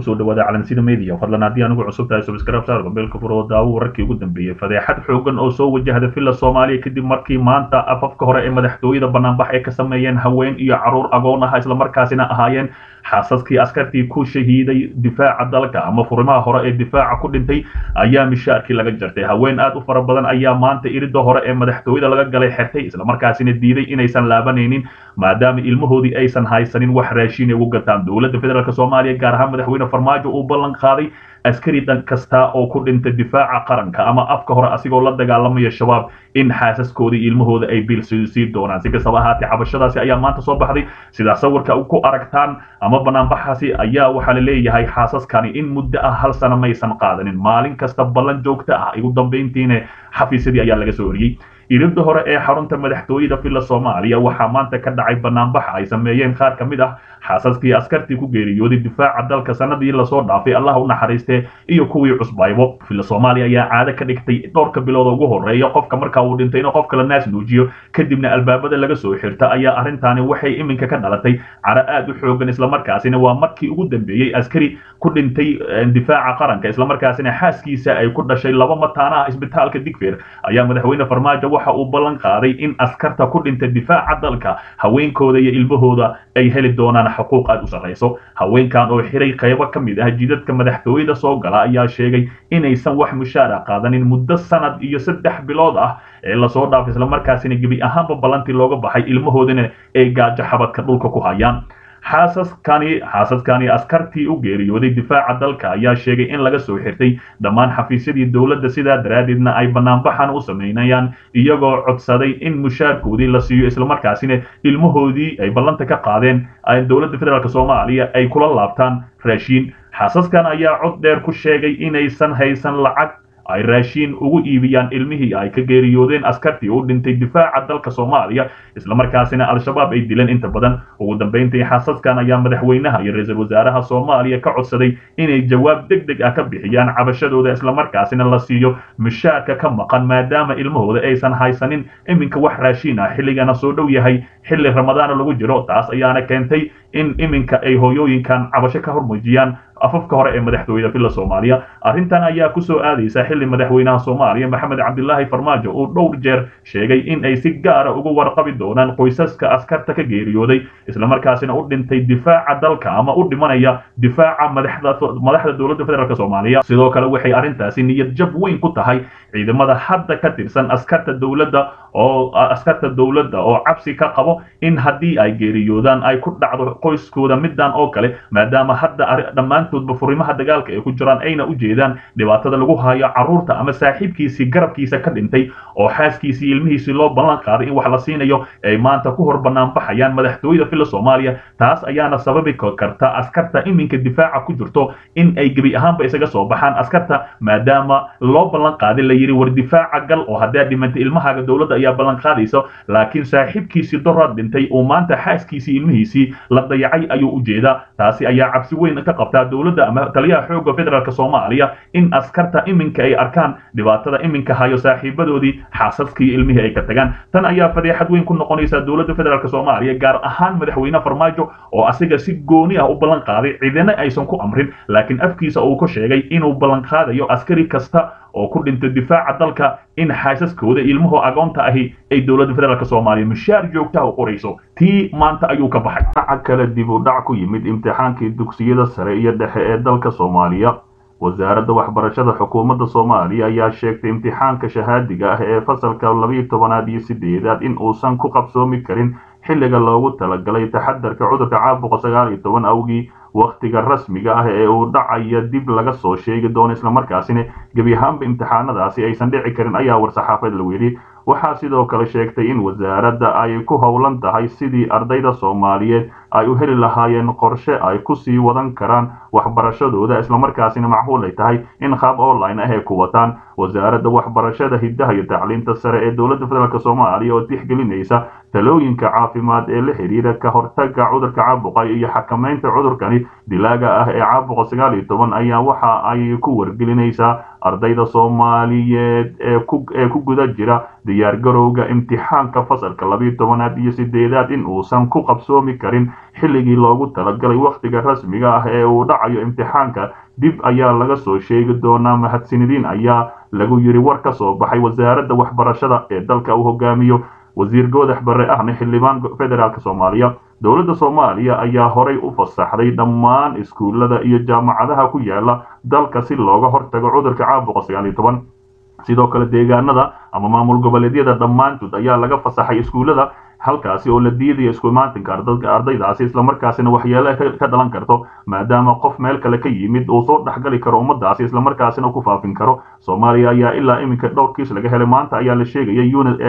kusoo dhawaada calansida media fadlan haddii anugu cusub tahay subscribe saar gombeelka furo oo daawo wararkii ugu dambeeyey fadeexad xoogan oo soo wajahda villa soomaaliya kadib markii maanta afafka hore ee madaxtooyada banaanbax ay ka sameeyeen haween iyo caruur agoon ah islamarkaasina ahaayeen xaasaskii askartii ku shahiiday difaaca dalka ama furimaha hore ee difaaca ku dhintay ayaa mishaarkii laga jartay haween aad u fara badan ayaa maanta irida hore ee madaxtooyada laga galay xertay islamarkaasina diiday inaysan laabanaynin maadaama ilmahoodii aysan haysanin wax raashin ay ugu gataan dowladda federaalk soomaaliya gaar ahaan madaxweyne farmaajo uu ballan qaaday askari dhan kasta oo ku dhinta difaaca qaranka ama afka hore asigoo la dagaalamaya shabaab in xaasaskooda ilmahooda ay bil sii doonaan si kastaba ahaatee cabashadaasi ayaa maanta soo baxday sidaa sawirka ku aragtaan ama banaanbaxaasi ayaa waxaa la leeyahay xaasaskani in muddo ah hal sano maysan qaadanin maalin kasta ballan joogta ah ugu dambayntiina xafiisyadii ayaa laga soo eriyey ilibda hore ee xarunta madaxtooyada villa soomaaliya waxaa maanta ka dhacay banaanbaxa ay sameeyeen qaar ka mid ah xaasaskii askartii ku geeriyooday difaaca dalka sanadii lasoo dhaafay allah u naxariiste iyo kuwii cusbaybo villa soomaaliya ayaa caado ka dhigtay dhowrka bilood ugu horeeya qofka marka uu dhintay inuu qof kale naas nuujiyo kadibna albaabada laga soo xirta ayaa arrintaani waxay iminka ka dhalatay caro aad u xoogan islamarkaasina waa markii ugu dambeeyey askari ku dhintay difaaca qaranka islamarkaasina xaaskiisa ay ku dhashay laba mataanaha isbitaalka digfeer ayaa madaxweyne farmaajo waxa uu ballan qaaday in askarta ku dhinta difaaca dalka haweenkooda iyo ilmahooda ay heli doonaan xuquuq aad u sarrayso haweenkan oo xiray qaybo ka mid ah jidadka madaxtooyada soo gala ayaa sheegay inaysan wax mushaara qaadanin muddo sanad iyo saddex bilood ah ee lasoo dhaafay islamarkaasina gebi ahaanba ballantii looga baxay ilmahoodana ay gaajo xabadka dhulka ku hayaan xaasaskani xaasaskani askartii u geeriyooday difaaca dalka ayaa sheegay in laga soo xirtay dhammaan xafiisyadii dowladda sidaa daraaddeedna ay banaanbaxan u samaynayaan iyagoo codsaday in mushaarkoodii la siiyo islamarkaasina ilmahoodii ay ballanta ka qaadeen dowladda federaalk soomaaliya ay kula laabtaan raashiin xaasaskan ayaa cod dheer ku sheegay inaysan haysan lacag ay raashiin ugu iibiyaan ilmihii ay ka geeriyoodeen askartii u dhintay difaaca dalka soomaaliya islamarkaasina al-shabaab ay dileen inta badan ugu dambayntii xaasaskan ayaa madaxweynaha iyo ra-iisul wasaaraha soomaaliya ka codsaday inay jawaab deg deg ah ka bixiyaan cabashadooda islamarkaasina la siiyo mushaarka ka maqan maadaama ilmahooda aysan haysanin iminka wax raashiin ah xilligana soo dhow yahay xilli ramadaana lagu jiro taas ayaana keentay in iminka ay hooyooyinkan cabasho ka hormuujiyaan afafka hore ee madaxtooyada villa soomaaliya arrintan ayaa kusoo aadaysa xilli madaxweynaha soomaaliya maxamed cabdilaahi farmaajo uu dhowr jeer sheegay in ay si gaara ugu warqabi doonaan qoysaska askarta ka geeriyooday islamarkaasina u dhintay difaaca dalka ama u dhimanaya difaaca madaxda dowladda federaalk soomaaliya sidoo kale waxay arrintaasi niyad jab weyn ku tahay ciidamada hadda ka tirsan askarta dowladda oo askarta dowladda oo cabsi ka qabo in haddii ay geeriyoodaan ay ku dhacdo qoyskooda midan oo kale maadaama hadda dhammaantoodba furimaha dagaalka ay ku jiraan ayna u jeedaan dhibaatada lagu hayo carruurta ama saaxiibkiisii garabkiisa ka dhintay oo xaaskiisii ilmihiisii loo ballan qaaday in wax la siinayo ay maanta ku hor banaanbaxayaan madaxtooyada villa soomaaliya taas ayaana sababi karta askarta iminka difaaca ku jirto in ay gebi ahaanba isaga soo baxaan askarta maadaama loo ballan qaaday la yidhi war difaaca gal oo haddaad dhimantay ilmahaaga dowladda ayaa ballan qaadaysa laakiin saaxiibkiisii doraad dhintay oo maanta xaaskiisii ilmihiisii la dayacay ayuu u jeedaa taasi ayaa cabsi weyn ka qabtaa dowladda ama taliyaha xoogga federaalk soomaaliya in askarta iminka ay arkaan dhibaatada iminka hayo saaxiibadoodii xaasaskii ilmihii ay ka tagaan tan ayaa fadeexad weyn ku noqonaysa dowladda federaalk soomaaliya gaar ahaan madaxweyne farmaajo oo asiga si gooni ah u ballan qaaday ciidana aysan ku amrin laakiin afkiisa uu ku sheegay inuu ballan qaadayo askari kasta oo ku dhintay difaaca dalka in xaasaskooda ilmuhu agoonta ahi ay dowladda federaalk soomaaliya mushaar joogtaha u qorayso tii maanta ayuu ka baxay dhaca kale dib u dhac ku yimid imtixaankii dugsiyada sare iyo dhexe ee dalka soomaaliya wasaaradda waxbarashada xukuumadda soomaaliya ayaa sheegtay imtixaanka shahaadiga ah ee fasalka labiiyo tobanaad iyo sideedaad in uusan ku qabsoomi karin xilliga loogu talagalay taxadarka cudurka caabuqa sagaal iyo toban awgii wakhtiga rasmiga ah ee uu dhacaya dib laga soo sheegi doono islamarkaasina gebi ahaanba imtixaanadaasi aysan dhici karin ayaa war-saxaafeed lagu yidhi waxaa sidoo kale sheegtay in wasaaradda ay ku howlan tahay sidii ardayda soomaaliyeed ay u heli lahaayeen qorshe ay ku sii wadan karaan waxbarashadooda islamarkaasina macquul ay tahay in qaab online ah ay ku wataan wasaaradda waxbarashada hiddaha iyo tacliinta sare ee dowladda federaalk soomaaliya oo tixgelinaysa talooyinka caafimaad ee la xidhiira ka hortagga cudurka caabuqa iyo xakamaynta cudurkani dilaaga ah ee caabuqa sagaal iyo toban ayaa waxa ay ku wargelinaysaa ardayda soomaaliyeed ee ku guda jira diyaargarowga imtixaanka fasalka labiiyo tobanaad iyo sideedaad in uusan ku qabsoomi karin xilligii loogu talagalay wakhtiga rasmiga ah ee uu dhacayo imtixaanka dib ayaa laga soo sheegi doonaa mahadsanidin ayaa lagu yidhi war ka soo baxay wasaaradda waxbarashada ee dalka uu hogaamiyo wasiir goodax barre ahna xildhibaan federaalk soomaaliya dowladda soomaaliya ayaa horay u fasaxday dhammaan iskuullada iyo jaamacadaha ku yaala dalka si looga hortago cudurka caabuqa sagaal iyo toban sidoo kale deegaanada ama maamul goboleedyada dhammaantood ayaa laga fasaxay iskuullada halkaasi oo la diidaya isku imaatinka ardaydaasi islamarkaasina waxyeele ka dhalan karto maadaama qof meel kale ka yimid uu soo dhexgali karo ummadaasi islamarkaasina ku faafin karo soomaaliya ayaa ilaa iminka dhowr kiis laga helay maanta ayaa la sheegaya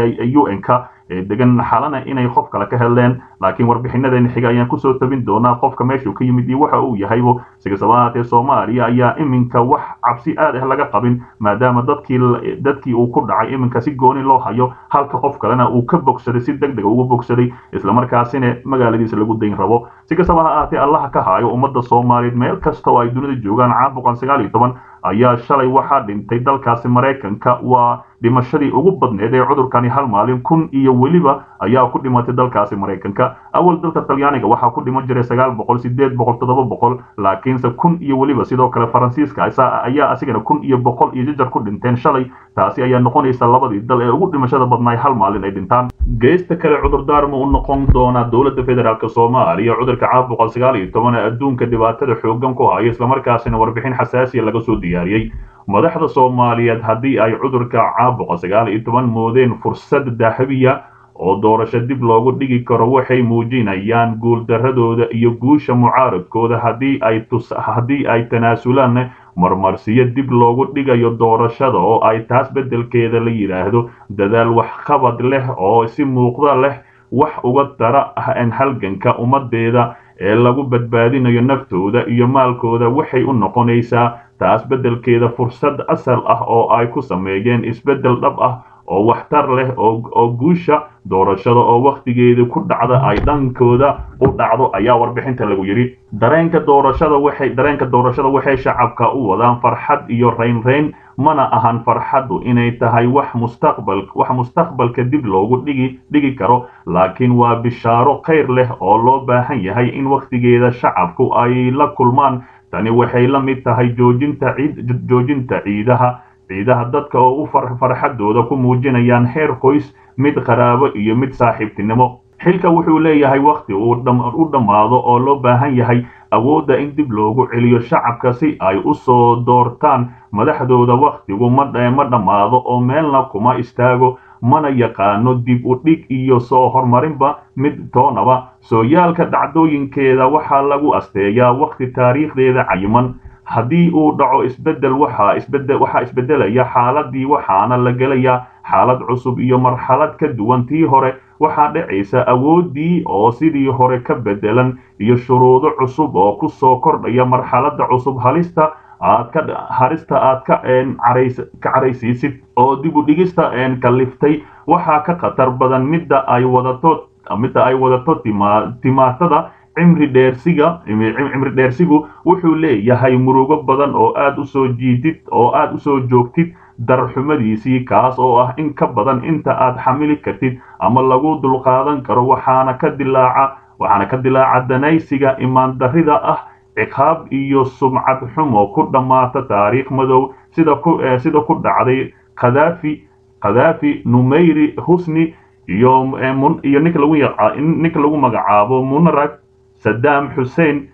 u n ka ee degan xalana inay qof kale ka heleen laakiin warbixinadeena xiga ayaan kusoo tabin doonaa qofka meeshuu ka yimid iyo waxa uu yahaybo sikastaba ahaatee soomaaliya ayaa iminka wax cabsi aad ah laga qabin maadaama dadkii dadkii uu ku dhacay iminka si gooni loo hayo halka qof kalena uu ka bogsaday si deg dega ugu bogsaday islamarkaasina magaaladiisa lagu dayn rabo si kastaba ha ahaatee allaha ka haayo ummadda soomaaliyeed meel kasta oo ay dunida joogaan caabuqan sagaal iyo toban ayaa shalay waxaa dhintay dalkaasi maraykanka waa dhimashadii ugu badneed ee cudurkani hal maalin kun iyo weliba ayaa ku dhimatay dalkaasi maraykanka awal dalka talyaaniga waxaa ku dhiman jiray sagaal boqol sideed boqol toddoba boqol laakiinse kun iyo weliba sidoo kale faransiiska ayaa asigana kun iyo boqol iyo jajar ku dhinteen shalay taasi ayaa noqonaysa labadii dal ee ugu dhimashada badnaay hal maalin ay dhintaan geesta kale cudurdaar ma u noqon doonaa dowladda federaalk soomaaliya cudurka caabuqa sagaal iyo toban ee adduunka dhibaatada xoogan ku haya islamarkaasina warbixin xasaasiya laga soo diyaariyey madaxda soomaaliyeed haddii ay cudurka caabuqa sagaal iyo toban moodeen fursad dahabiya oo doorasho dib loogu dhigi karo waxay muujinayaan guuldaradooda iyo guusha mucaaradkooda haddii ay haddii ay tanaasulaan marmarsiyo dib loogu dhigayo doorashada oo ay taas beddelkeeda la yidhaahdo dadaal waxqabad leh oo si muuqda leh wax uga dara halganka ummadeeda ee lagu badbaadinayo naftooda iyo maalkooda waxay u noqonaysaa taas beddelkeeda fursad asal ah oo ay ku sameeyeen isbeddel dhab ah oo waxtar leh oo guusha doorashada oo wakhtigeedii ku dhacda ay dhankooda u dhacdo ayaa warbixinta lagu yidhi dareenka doorashada waxay dareenka doorashada waxay shacabka u wadaan farxad iyo raynrayn mana ahan farxaddu inay tahay wax mustaqbal wax mustaqbalka dib loogu dhigi dhigi karo laakiin waa bishaaro khayr leh oo loo baahan yahay in wakhtigeeda shacabku ay la kulmaan tani waxay la mid tahay joojinta ciid joojinta ciidaha ciidaha dadka oo u farxadooda ku muujinayaan heer qoys mid qaraabo iyo mid saaxiibtinimo xilka wuxuu leeyahay wakhti uu u dhammaado oo loo baahan yahay awoodda in dib loogu celiyo shacabka si ay u soo doortaan madaxdooda wakhtigu ma dhammaado oo meelna kuma istaago mana yaqaano dib u dhig iyo soo horumarinba mid toonaba sooyaalka dhacdooyinkeeda waxaa lagu asteeyaa wakhti taariikhdeeda cayiman haddii uu dhaco isbeddel waxaa isbedel waxaa isbeddelaya xaaladii waxaana la gelayaa xaalad cusub iyo marxalad ka duwan tii hore waxaa dhacaysa awooddii oo sidii hore ka beddelan iyo shuruudo cusub oo ku soo kordhaya marxaladda cusub halista aad ka harista aad ka ka caraysiisid oo dib u dhigista kaliftay waxaa ka khatar badan midda ay wadato midda ay wadato timaatada cimri dheersiga cimri dheersigu wuxuu leeyahay murugo badan oo aad u soo jiidid oo aad u soo joogtid darxumadiisii kaas oo ah in ka badan inta aad xamili kartid ama lagu dulqaadan karo waxaana ka dilaaca waxaana ka dilaaca danaysiga imaandarrida ah ciqaab iyo sumcad xumo ku dhammaata taariikh madow sida ku sida ku dhacday khadaafi khadaafi numeyri husni iyo iyo ninka lagu ninka lagu magacaabo munarag saddam xussein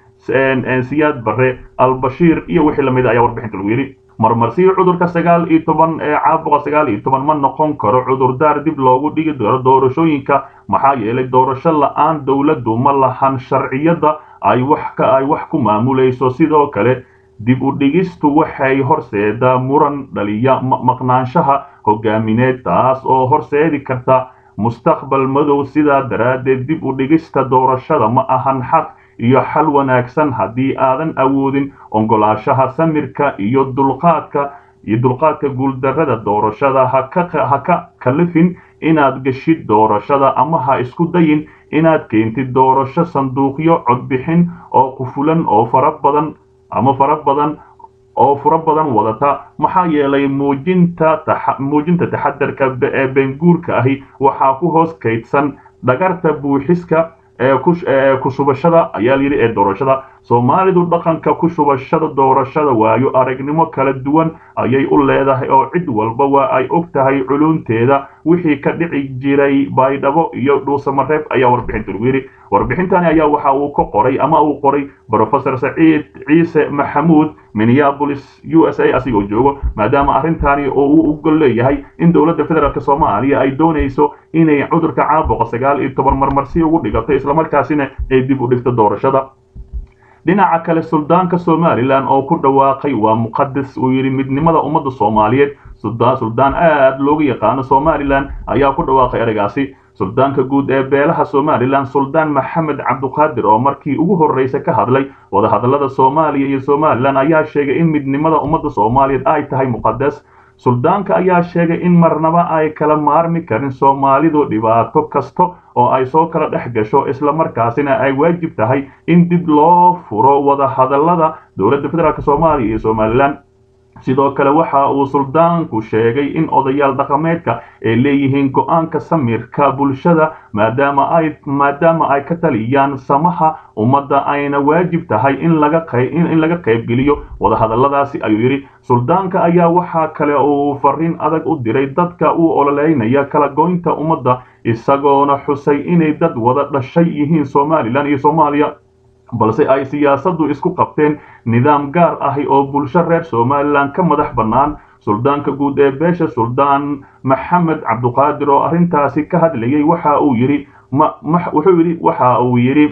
siyaad barre albashiir iyo wixii lamid ayaa warbixinta lagu yidhi marmarsiyo cudurka sagaal iyo toban ee caabuqa sagaal iyo toban ma noqon karo cudurdaar dib loogu dhigi daro doorashooyinka maxaa yeelay doorasho la-aan dowladdu ma lahan sharciyadda ay wax ka ay wax ku maamulayso sidoo kale dib u dhigistu waxay horseedaa muran dhaliya maqnaanshaha hogaamineed taas oo horseedi karta mustaqbal madow sidaa daraaddeed dib u dhigista doorashada ma ahan xaq iyo xal wanaagsan haddii aadan awoodin oggolaashaha samirka iyo dulqaadka iyo dulqaadka guuldarrada doorashada ha ka kalifin inaad geshid doorashada ama ha isku dayin inaad keentid doorasho sanduuqyo codbixin oo qufulan oo fara badan ama fara badan oo furo badan wadata maxaa yeelay muujinta muujinta taxadarka ee beenguurka ahi waxaa ku hoos kaydsan dhagarta buuxiska ku shubashada ayaa layidhi ee doorashada soomaalidu dhaqanka ku shubashada doorashada waayo aragnimo kala duwan ayay u leedahay oo cid walba waa ay og tahay culunteeda wixii ka dhici jiray baydhabo iyo dhuusamareeb ayaa warbixinta lagu yidhi warbixintani ayaa waxa uu ka qoray ama uu qoray brofesor saciid ciise maxamuud minneapolis u s a asigoo joogo maadaama arrintani oo uu ugol leeyahay in dowladda federaalk soomaaliya ay doonayso inay cudurka caabuqa sagaal iyo toban marmarsi ugu dhigato islamarkaasina ay dib u dhigto doorashada dhinaca kale suldaanka somalilan oo ku dhawaaqay waa muqadas uu yidhi midnimada ummadda soomaaliyeed suldaan aad loogu yaqaano somalilan ayaa ku dhawaaqay ereygaasi suldaanka guud ee beelaha somalilan suldaan maxamed cabduqaadir oo markii ugu horreysa ka hadlay wadahadallada soomaaliya iyo somalilan ayaa sheegay in midnimada ummadda soomaaliyeed ay tahay muqadas suldaanka ayaa sheegay in marnaba ay kala maarmi karin soomaalidu dhibaato kasta oo ay soo kala dhex gasho islamarkaasina ay waajib tahay in dib loo furo wadahadallada dowladda federaalk soomaaliya iyo somalilan sidoo kale waxa uu suldaanku sheegay in odayaal dhaqameedka ay leeyihiin go-aanka samirka bulshada maadaama ay maadaama ay ka taliyaan samaha ummadda ayna waajib tahay in laga in laga qaybgeliyo wadahadalladaasi ayuu yidhi suldaanka ayaa waxaa kale uu fariin adag u diray dadka uu ololeynaya kala goynta ummadda isagoona xusay inay dad wada dhashay yihiin somalilan iyo soomaaliya balse ay siyaasaddu isku qabteen nidaam gaar ahi oo bulsho reer somalilan ka madax bannaan suldaanka guud ee beesha suldaan maxamed cabduqaadir oo arrintaasi ka hadlayay waxa uu yidhi wuxuu yidhi waxa uu yidhi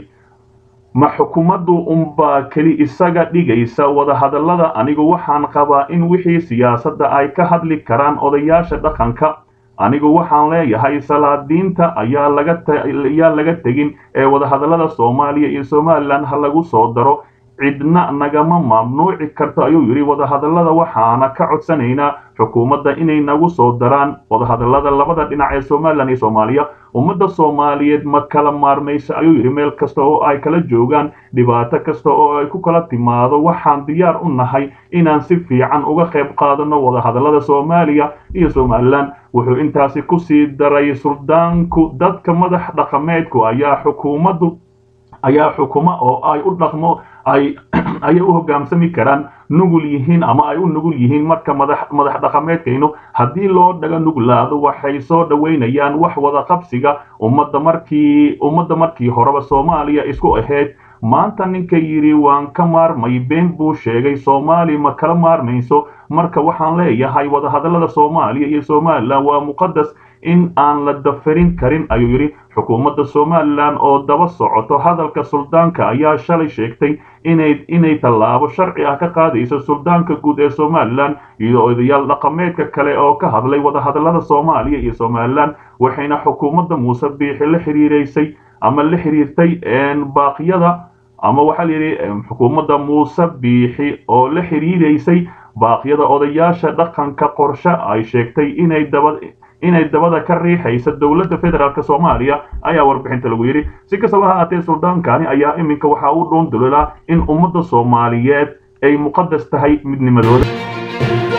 ma xukuumaddu unbaa keli isaga dhigaysa wadahadallada anigu waxaan qabaa in wixii siyaasadda ay ka hadli karaan odayaasha dhaqanka anigu waxaan leeyahay salaadiinta ayaa lagayaa laga tegin ee wadahadallada soomaaliya iyo somalilan ha lagu soo daro cidna nagama mamnuuci karto ayuu yidhi wadahadallada waxaana ka codsanaynaa xukuumadda inay nagu soo daraan wadahadallada labada dhinac ee somalilan iyo soomaaliya ummadda soomaaliyeed ma kala maarmayso ayuu yidhi meel kasta oo ay kala joogaan dhibaato kasta oo ay ku kala timaado waxaan diyaar u nahay inaan si fiican uga qayb qaadano wadahadallada soomaaliya iyo somalilan wuxuu intaasi ku sii daray suldaanku dadka madax dhaqameedku ayaa xukuumaddu ayaa xukuma oo ay u dhaqmo ay ayay u hogaansami karaan nugul yihiin ama ay u nugul yihiin marka madax madax dhaqameedkaynu haddii loo dhaga nuglaado waxay soo dhoweynayaan wax wada qabsiga ummadda markii ummadda markii horeba soomaaliya isku ahayd maanta ninka yidhi waan ka maarmay been buu sheegay soomaali ma kala maarmayso marka waxaan leeyahay wadahadallada soomaaliya iyo somalilan waa muqadas in aan la dafarin karin ayuu yidhi xukuumadda somalilan oo daba socoto hadalka suldaanka ayaa shalay sheegtay inay inay tallaabo sharci ah ka qaadayso suldaanka guud ee somalilan iyo odayaal dhaqameedka kale oo ka hadlay wadahadallada soomaaliya iyo somalilan waxayna xukuumadda muuse biixi la xiriiraysay ama la xiriirtay baaqyada ama waxaa layidhi xukuumadda muuse biixi oo la xiriiraysay baaqyada odayaasha dhaqanka qorshe ay sheegtay inay daba inay dabada ka riixaysa dowladda federaalk soomaaliya ayaa warbixinta lagu yidhi si kastaba ha aatee suldaankani ayaa iminka waxa uu dhuun dulilaa in ummadda soomaaliyeed ay muqadas tahay midnimadooda